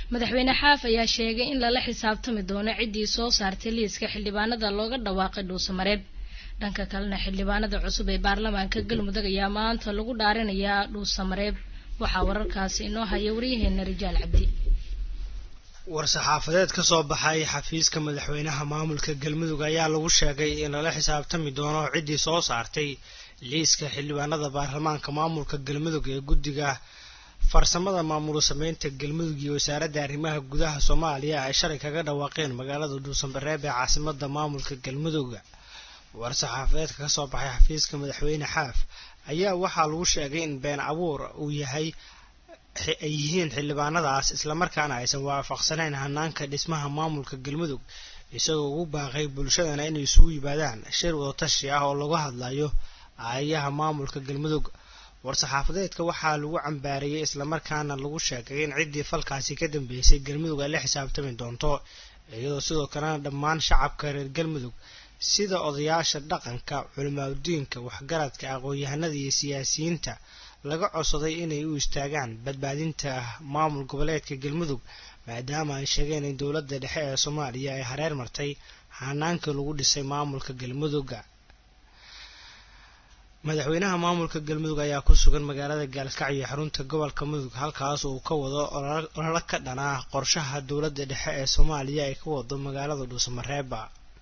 madaxweyne xaaf ayaa sheegay in lala xisaabtami doono ciddii soo saartay liiska xildhibaanada looga dhawaaqay dhuusamareeb dhanka kalena xildhibaanada cusub ee baarlamaanka galmudug ayaa maanta lagu dhaarinayaa dhuusamareeb waxaa wararkaasi inoo haya waryaheena rijaal cabdi war-saxaafadeed ka soo baxay xafiiska madaxweynaha maamulka galmudug ayaa lagu sheegay in lala xisaabtami doono ciddii soo saartay liiska xildhibaanada baarlamaanka maamulka galmudug ee guddiga farsamada maamul sameynta galmudug iyo wasaaradda arrimaha gudaha soomaaliya ay shalay kaga dhawaaqeen magaalada dhuusanbareeb ee caasimada maamulka galmudug war-saxaafadeedka kasoo baxay xafiiska madaxweyne xaaf ayaa waxaa lagu sheegay in been abuur uu yahay ay yihiin xildhibaanadaas islamarkaana aysan waafaqsanayn hanaanka dhismaha maamulka galmudug isagoo ugu baaqay bulshadana inay isugu yimaadaan shir wadatashi ah oo lagu hadlayo aayaha maamulka galmudug war-saxaafadeedka waxaa lagu cambaareeyey islamarkaana lagu sheegay in ciddii falkaasi ka dambeysay galmudug ay la xisaabtami doonto iyadoo sidoo kalena dhammaan shacabka reer galmudug sida odayaasha dhaqanka culimaadudiinka waxgaradka aqoon-yahanada iyo siyaasiyiinta laga codsaday inay u istaagaan badbaadinta maamul goboleedka galmudug maadaama ay sheegeen in dowladda dhexe ee soomaaliya ay hareer martay hanaankii lagu dhisay maamulka galmudugga madaxweynaha maamulka galmudug ayaa ku sugan magaalada gaalkacyo xarunta gobolka mudug halkaas uu ka wado ololo ka dhanaa qorshaha dowladda dhexe ee soomaaliya ay ka wado magaalada dhuusamareeba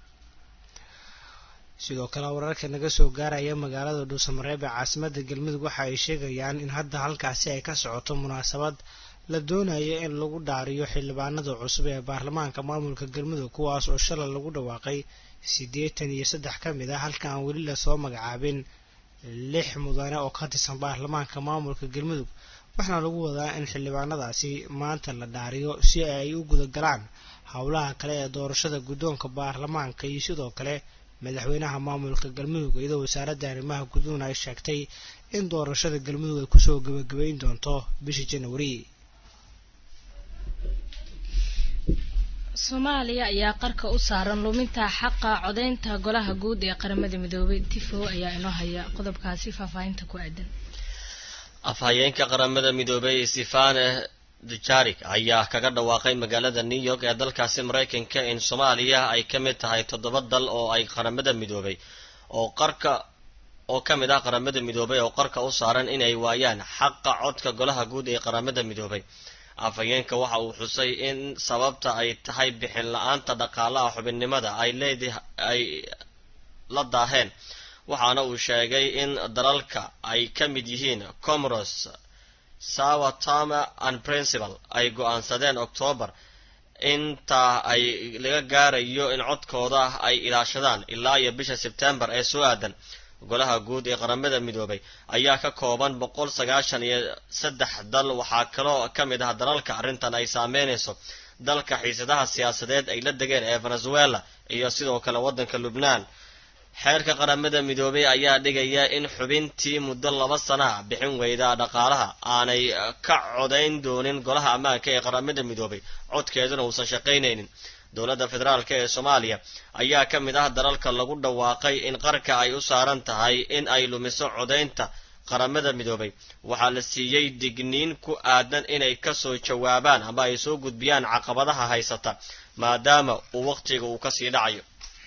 sidoo kale wararka naga soo gaaraya magaalada dhuusamareeb ee caasimada galmudug waxa ay sheegayaan in hadda halkaasi ay ka socoto munaasabad la doonayo in lagu dhaariyo xildhibaanada cusub ee baarlamaanka maamulka galmudug kuwaas oo shalay lagu dhawaaqay siddeetan iyo saddex ka mid ah halka aan weli lasoo magacaabin lix mudane oo ka tirsan baarlamaanka maamulka galmudug waxaana lagu wadaa in xildhibaanadaasi maanta la dhaariyo si ay u gudagalaan howlaha kale ee doorashada guddoonka baarlamaanka iyo sidoo kale madaxweynaha maamulka galmudug iyadoo wasaaradda arrimaha guduhuna ay sheegtay in doorashada galmudug ay kusoo gabagabeyn doonto bishii janwari soomaaliya ayaa qarka u saaran luminta xaqa codeynta golaha guud ee qaramada midoobay tifo ayaa inoo haya qodobkaasi faahfaahinta ku aadan afhayeenka qaramada midoobay sifane dujarik ayaa kaga dhawaaqay magaalada new york ee dalkaasi maraykanka in soomaaliya ay ka mid tahay toddoba dal oo ay qaramada midoobay oo qarka oo ka mid ah qaramada midoobay oo qarka u saaran inay waayaan xaqa codka golaha guud ee qaramada midoobay afhayeenka waxa uu xusay in sababta ay tahay bixin la-aanta dhaqaalaha xubinnimada ay leedah ay la daaheen waxaana uu sheegay in dalalka ay ka mid yihiin comoros sawa tama and principal ay go-aansadeen octoobar intaa ay laga gaarayo in codkooda ay ilaashadaan ilaa iyo bisha sebtembar ee soo aadan golaha guud ee qaramada midoobay ayaa ka kooban boqol sagaashan iyo saddex dal waxaa kaloo ka mid ah dalalka arrintan ay saameynayso dalka xiisadaha siyaasadeed ay la degeen ee venezuela iyo sidoo kale waddanka lubnaan xeerka qaramada midoobay ayaa dhigaya in xubintii muddo laba sana bixin weyda dhaqaalaha aanay ka codayn doonin golaha ammaanka ee qaramada midoobay codkeeduna uusan shaqaynaynin dowladda federaalk ee soomaaliya ayaa ka mid ah dalalka lagu dhawaaqay in qarka ay u saaran tahay in ay lumiso codaynta qaramada midoobay waxaa la siiyey digniin ku aadan inay kasoo jawaabaan ama ay soo gudbiyaan caqabadaha haysata maadaama uu waqtiga uu kasii dhacayo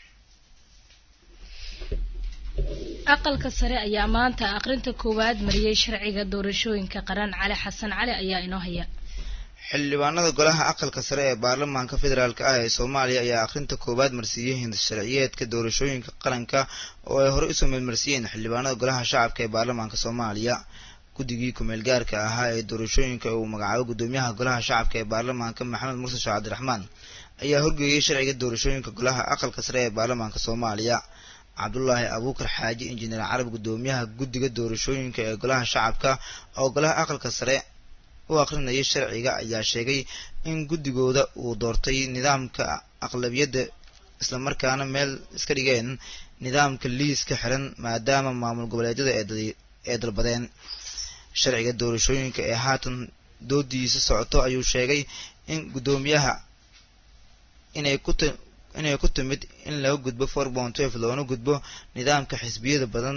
aqalka sare ayaa maanta aqrinta koowaad mariyey sharciga doorashooyinka qaran cali xasan cali ayaa inoo haya xildhibaanada golaha aqalka sare ee baarlamaanka federaalk ah ee soomaaliya ayaa akhrinta koowaad marsiiyey hindasharciyeedka doorashooyinka qaranka oo ay horey usoo meelmarsiiyeen xildhibaanada golaha shacabka ee baarlamaanka soomaaliya guddigii kumeel gaarka ahaa ee doorashooyinka uu magacaabo guddoomiyaha golaha shacabka ee baarlamaanka maxamed muuse sheekh cabdiraxmaan ayaa horgeeyey sharciga doorashooyinka golaha aqalka sare ee baarlamaanka soomaaliya cabdulaahi abuukar xaaji injineer carab guddoomiyaha guddiga doorashooyinka ee golaha shacabka oo golaha aqalka sare u aqrinayay sharciga ayaa sheegay in guddigooda uu doortay nidaamka aqlabiyadda islamarkaana meel iska dhigeen nidaamka liiska xiran maadaama maamul goboleedyada ee dalbadeen sharciga doorashooyinka ee haatan doodiisa socoto ayuu sheegay in guddoomiyaha inay ku inay ku timid in laga gudbo four point twelve loona gudbo nidaamka xisbiyada badan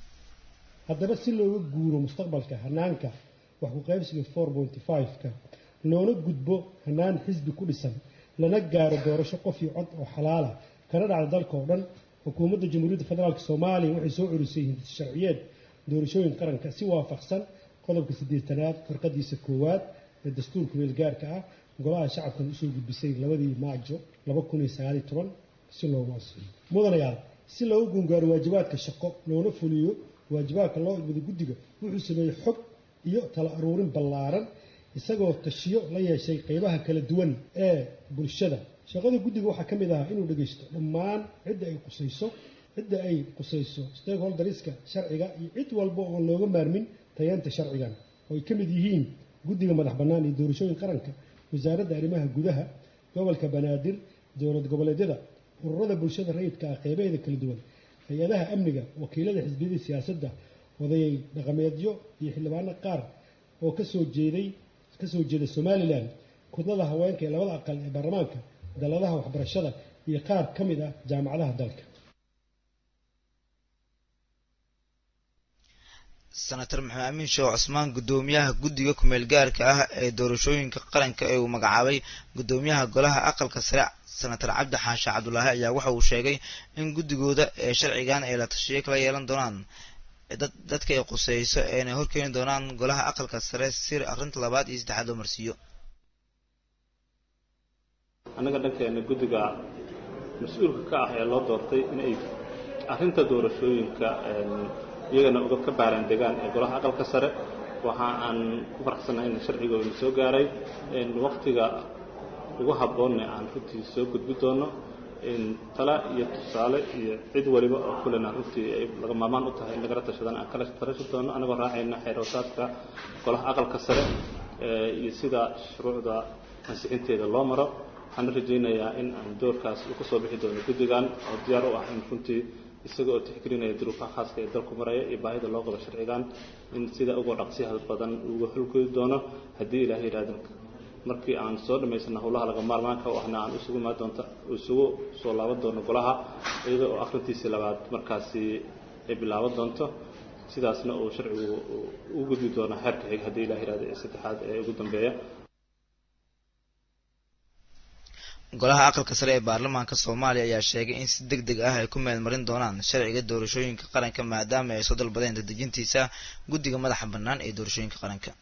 haddaba si looga guuro mustaqbalka hanaanka wax ku qaybsiga four pointy five-ka loona gudbo hanaan xisbi ku dhisan lana gaaro doorasho qof iyo cod oo xalaala kana dhacda dalka oo dhan xukuumadda jamhuuriyadda federaalk soomaaliya waxay soo celisay hindis sharciyeed doorashooyin qaranka si waafaqsan qodobka siddeetanaad farqadiisa koowaad ee dastuurka meelgaarka ah golaha shacabkan usoo gudbisay labadii maajo laba kun iyo sagaaliyo toban si loogu ansixiyo mudanayaal si loogu gungaaro waajibaadka shaqo loona fuliyo waajibaadka loo igmado guddiga wuxuu sameeyey xog iyo tala aruurin ballaaran isagoo tashiyo la yeeshay qeybaha kala duwan ee bulshada shaqada guddiga waxaa ka mid ahaa inuu dhegeysto dhammaan cidda ay qusayso cidda ay qusayso stakeholderska sharciga iyo cid walba oon looga maarmin tayeenta sharcigan oo ay ka mid yihiin guddiga madax bannaan iyo doorashooyin qaranka wasaaradda arrimaha gudaha gobolka banaadir dowlad goboleedyada ururada bulshada rayidka ah qeybaheeda kala duwan hay-adaha amniga wakiilada xisbiyada siyaasadda odayay dhaqameedyo iyo xildhibaano qaar oo kasoo jeeday kasoo jeeda somalilan kudlada haweenka ee labada aqal ee baarlamaanka daladaha waxbarashada iyo qaar ka mid ah jaamacadaha dalka senator maxamed amiin sheekh cusmaan guddoomiyaha guddiga kumeel gaarka ah ee doorashooyinka qaranka ee uu magacaabay guddoomiyaha golaha aqalka sare senator cabdi xaashi cabdulaahi ayaa waxa uu sheegay in guddigooda ee sharcigan ay la tashiyo kala yeelan doonaan dadka ay quseyso eena horkeeni doonaan golaha aqalka sare si akhrinta labaad iyo saddexaad loo marsiiyo annaga dhankeena guddiga mas-uulka ka ah ee loo doortay inay arrinta doorashooyinka iyagana uga ka baaraan degaan ee golaha aqalka sare waxa aan ku faraxsannahay in sharcigoodana soo gaaray waktiga ugu habboonna aan runtii soo gudbi doono tala iyo tusaale iyo cid waliba oo kulena runtii ay laga maarmaan u tahay in lagala tashadana aan kala tarashi doono annagoo raacayna xeeroosaadka golaha aqalka sare iyo sida shuruucda ansixinteeda loo maro waxaana rajaynayaa in aan doorkaas u ka soo bixi doono guddigan oo diyaar u ah in runtii isaga oo tixgelinaya duruufaha khaaska ee dalku maraya iyo baahida loo qabo sharcigan in sida ugu dhaqsiyaha badan uga holgodi doono haddii ilaah yidhaahdo markii aan soo dhammaysana howlaha laga maarmaanka u ahna aan isugu imaan doonta isugu soo laaban doono golaha iyada oo akhrintiisii labaad markaasi ay bilaaban doonto sidaasna uu sharcigu u gudbi doono xeerka xig haddii ilaah yidhahdo ee saddexaad ee ugu dambeeya golaha aqalka sare ee baarlamaanka soomaaliya ayaa sheegay in si deg deg ah ay ku meelmarin doonaan sharciga doorashooyinka qaranka maadaama ay soo dalbadeen dadejintiisa guddiga madaxa bannaan ee doorashooyinka qaranka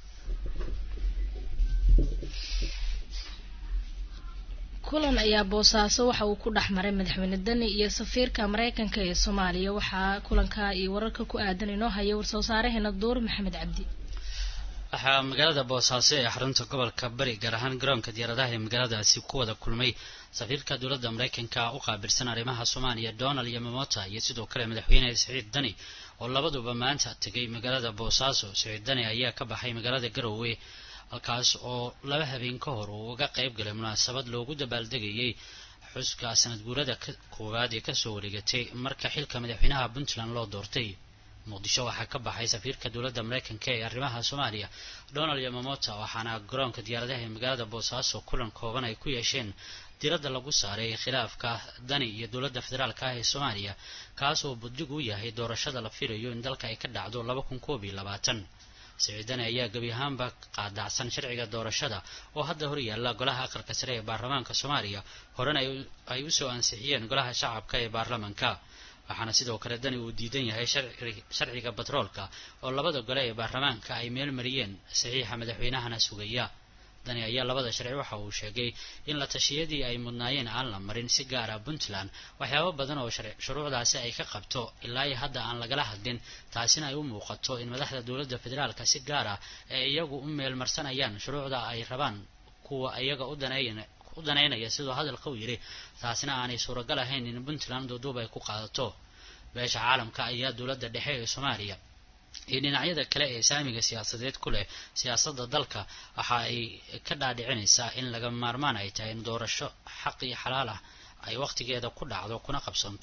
kulan ayaa boosaaso waxa uu ku dhex maray madaxweyne deni iyo safiirka mareykanka ee soomaaliya waxaa kulanka iyo wararka ku aadan inoo haya war-soo saareheena duur maxamed cabdi waxaa magaalada boosaaso ee xarunta gobolka bari gaar ahaan garoonka diyaaradaha ee magaaladaasi ku wada kulmay safiirka dowladda mareykanka u qaabilsan arrimaha soomaaliya donald yamamota iyo sidoo kale madaxweyne siciid dani oo labaduba maanta tegay magaalada boosaaso siciid dani ayaa ka baxay magaalada garowe halkaas oo laba habeen ka hor uu uga qayb galay munaasabad loogu dabaaldegayay xuska sanad guurada koowaad ee kasoo wareegatay marka xilka madaxweynaha puntland loo doortay muqdisho waxaa ka baxay safiirka dowladda mareykanka ee arrimaha soomaaliya donald yamamota waxaana garoonka diyaaradaha ee magaalada boosaaso kulan kooban ay ku yeesheen diradda lagu saaray khilaafka dani iyo dowladda federaalka ah ee soomaaliya kaas oo buddig u yahay doorashada la filayo in dalka ay ka dhacdo laba kun koob iyo labaatan siciidani ayaa gebi ahaanba qaadacsan sharciga doorashada oo hadda hor yaalla golaha aqalka sare ee baarlamaanka soomaaliya horena ay usoo ansixiyeen golaha shacabka ee baarlamanka waxaana sidoo kale dani uu diidan yahay sharciga batroolka oo labada gole ee baarlamaanka ay meel mariyeen saxiixa madaxweynahana sugaya dani ayaa labada sharci waxa uu sheegay in la tashiyadii ay mudnaayeen aan la marin si gaara puntland waxyaabo badan oo shuruucdaasi ay ka qabto ilaa iyo hadda aan lagala hadlin taasina ay u muuqato in madaxda dowladda federaalka si gaar ah ee iyagu u meelmarsanayaan shuruucda ay rabaan kuwa iyaga u daneeyan u daneynaya sidoo hadalka u yidhi taasina aanay suuragal ahayn in puntland duuduub ay ku qaadato beesha caalamka ayaa dowladda dhexe ee soomaaliya iyo dhinacyada kale ee saamiga siyaasadeed ku leh siyaasadda dalka waxa ay ka dhaadhicinaysaa in laga maarmaan ay tahay in doorasho xaq iyo xalaal ah ay wakhtigeeda ku dhacdo kuna qabsanto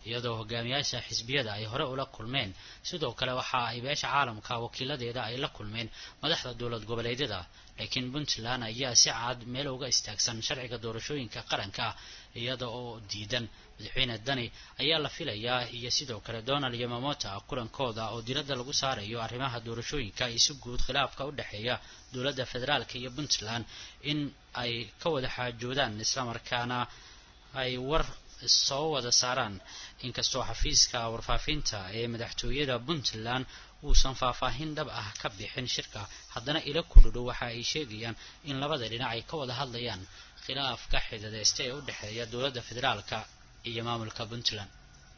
iyadoo hogaamiyaasha xisbiyada ay hore ula kulmeen sidoo kale waxa ay beesha caalamka wakiiladeeda ay la kulmeen madaxda dowlad goboleedyada laakiin puntland ayaa si cad meel uga istaagsan sharciga doorashooyinka qaranka iyada oo diidan madaxweyne dani ayaa la filayaa iyo sidoo kale donald iyo mamota kulankooda oo diradda lagu saarayo arrimaha doorashooyinka iyo si guud khilaafka u dhexeeya dowladda federaalka iyo puntland in ay ka wada xaajoodaan islamarkaana ay war soo wada saaraan inkastoo xafiiska warfaafinta ee madaxtooyada puntland uusan faahfaahin dhab ah ka bixin shirka haddana ila kudhudhow waxa ay sheegayaan in labada dhinac ay ka wada hadlayaan khilaafka xidadeysta ee u dhexeeya dowladda federaalka iyo maamulka puntland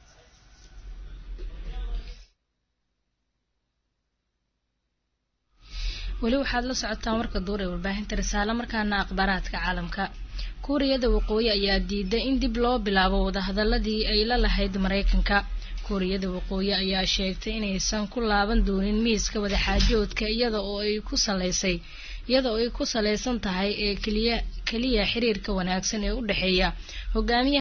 weli waxaad la socotaan warka duur ee warbaahinta risaale markaana akhbaaraadka caalamka kuuriyada waqooyi ayaa diiday in dib loo bilaabo wadahadaladii ay la lahayd maraykanka kuuriyada waqooyi ayaa sheegtay inaysan ku laaban doonin miiska wadaxaajoodka iyada oo ay ku saleysay iyada oo ay ku saleysan tahay ee keliya keliya xiriirka wanaagsan ee u dhexeeya hogaamiyaha